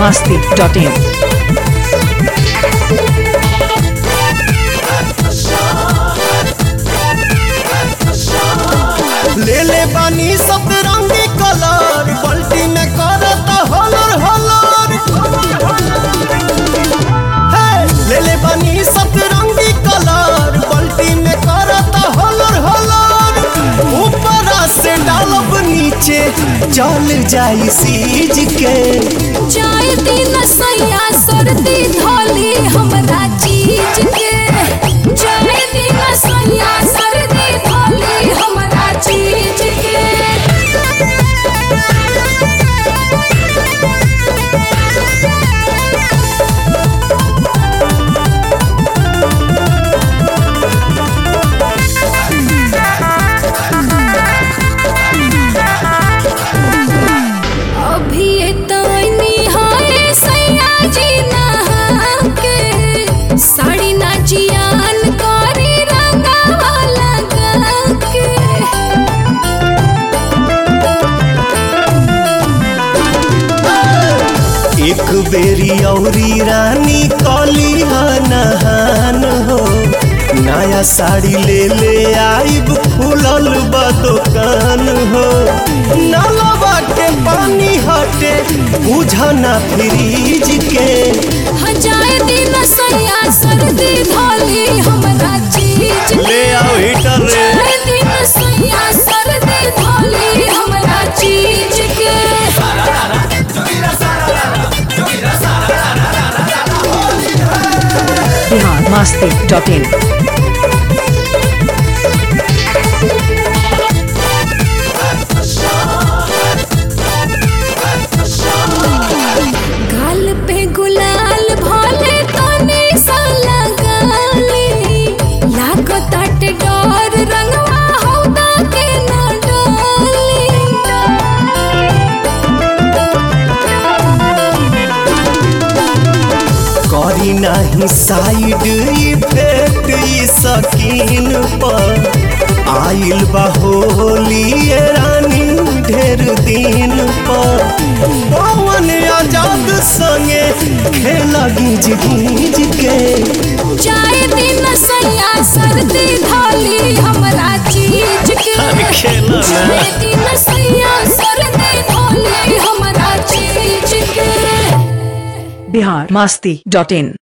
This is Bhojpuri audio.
masti.in. ले ले बानी सतरंगी कलर बल्टी में करत हलर हलर हे, ले ले बानी सतरंगी कलर बल्टी में करत हलर हलर ऊपर से डालब नीचे चल जाई सीज के जाए दिन सैया सर्दी धोली हमरा चीज के जाए दिन सैया सर्दी धोली हमरा चीज के अभी तनी हाय सैया जी नहा के साड़ी ना जियान करी रंगावा लगा के एक बेरी औरी रानी कली नहान हो नया साड़ी ले ले आइब खुलल बा दुकान हो नलवा के पानी हटे बुझना फ्रीज के हजाए दिन सैया सर्दी धोली हमरा चीज के ले आओ हीटर रे जाए दिन सैया सर्दी धोली हमरा चीज के Bihar masti.in. गाल पे गुलाल भोले तने सा लगाली लागो ताटे डोर रंगवा हौदा के न डाली करी नाही साइड इफेक्ट ई सकीन पर आइल बा होली ये रानी ढेर दिन पर पवन आजाद संगे खेला गीज गीज के जाए दिन सैया सर्दी धोली हमरा चीज के खेला ना। जाए दिन सैया सर्दी धोली हमरा चीज के Bihar masti.in.